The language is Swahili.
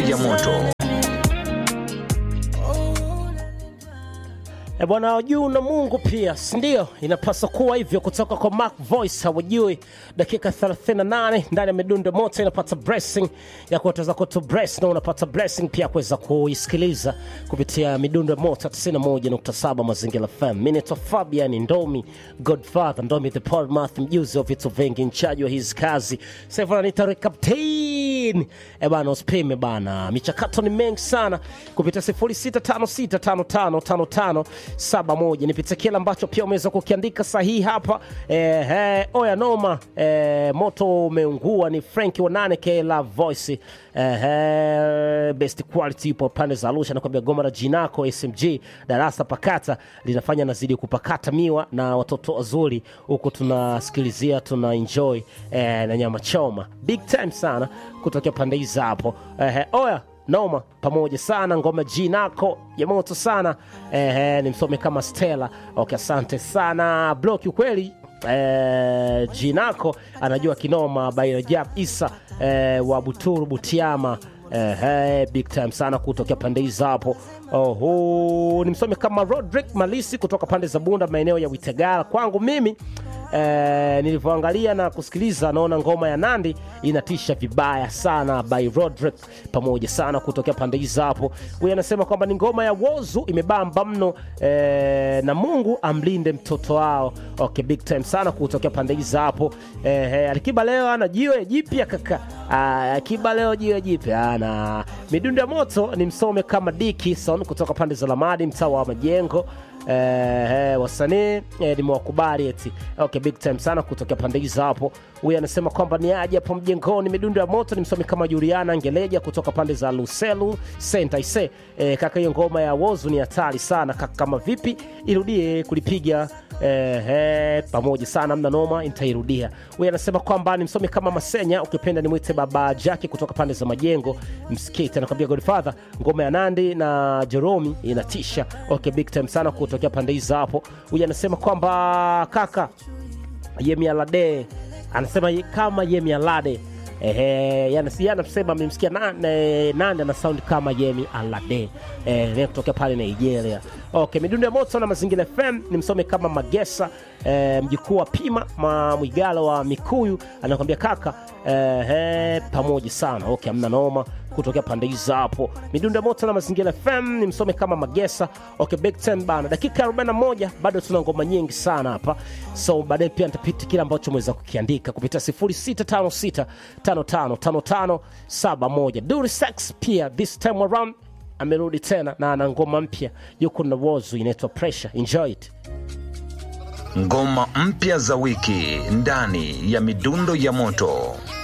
ya moto. E bwana, wajuu na Mungu pia, si ndio? Inapaswa kuwa hivyo. Kutoka kwa Mark Voice, hawajui. Dakika 38 ndani ya midundo moto inapata blessing ya kuweza kutu bless na unapata blessing pia kuweza kuisikiliza kupitia midundo moto 91.7 Mazingira FM. Mimi naitwa Fabian Ndomi, Godfather Ndomi, the Portmouth, mjuzi wa vitu vingi, mchaji wa hizi kazi. Sasa hivi ananiita Captain. E bana, usipime bana, michakato ni mengi sana kupitia 06565555 saba moja nipitia kile ambacho pia umeweza kukiandika sahihi hapa eh, eh, oya noma eh, moto umeungua ni frank wanane k love voice eh, eh, best quality ipo pande za arusha nakwambia goma la jinako smg darasa pakata linafanya nazidi kupakata miwa na watoto wazuri huku tunasikilizia tuna enjoy eh, na nyama choma big time sana kutokea pande hizi hapo eh, eh, oya noma pamoja sana ngoma jinako ya moto sana eh, ni msome kama stela okay asante sana blo kiukweli eh, jinako anajua kinoma bairajab isa eh, wa buturu butiama eh, eh, big time sana kutokea pande hizi hapo oho ni msome kama rodrick malisi kutoka pande za bunda maeneo ya witegala kwangu mimi eh, nilivyoangalia na kusikiliza naona ngoma ya nandi inatisha vibaya sana by rodrick pamoja sana kutokea pande hizi hapo huyu anasema kwamba ni ngoma ya wozu imebamba mno eh, na mungu amlinde mtoto wao okay, big time sana kutokea pande hizi hapo eh, eh, alikiba leo ana jiwe jipya kaka Ah, akiba leo jiwe jipya ana midundo ya moto ni msome kama dikison kutoka pande za lamadi mtaa wa majengo eh, eh, wasanii eh, nimewakubali eti okay, big time sana kutokea pande hizo hapo huyu anasema kwamba ni aje hapo mjengoni midundo ya moto ni msomi kama juliana ngeleja kutoka pande za luselu sentaise eh, kaka hiyo ngoma ya wozu ni hatari sana kaka kama vipi irudie kulipiga eh, eh, pamoja sana mna noma nitairudia huyu anasema kwamba ni msomi kama masenya ukipenda nimwite baba jaki kutoka pande za majengo mskiti anakwambia godfather ngoma ya nandi na jeromi inatisha okay, big time sana kutokea pande hizo hapo huyu anasema kwamba kaka yemi alade anasema ye- kama yemi alade Ehe, yani si anasema amemsikia nane nane ana sound kama Yemi Alade eh, ni kutokea pale Nigeria. Okay, midundo ya moto na mazingira FM ni msome kama Magesa eh, mjukuu wa Pima ma Mwigalo wa Mikuyu anakwambia kaka eh, eh, pamoja sana. Okay, amna noma kutokea pande hizo hapo. Midundo ya moto na mazingira FM ni msome kama Magesa. Okay, Big Ten bana, dakika 41 bado tuna ngoma nyingi sana hapa, so baadaye pia nitapita kile ambacho umeweza kukiandika kupitia 0656555571. Duri Sex pia this time around amerudi tena na ana ngoma mpya, yuko na Wozu inaitwa Pressure. Enjoy it. Ngoma mpya za wiki ndani ya midundo ya moto.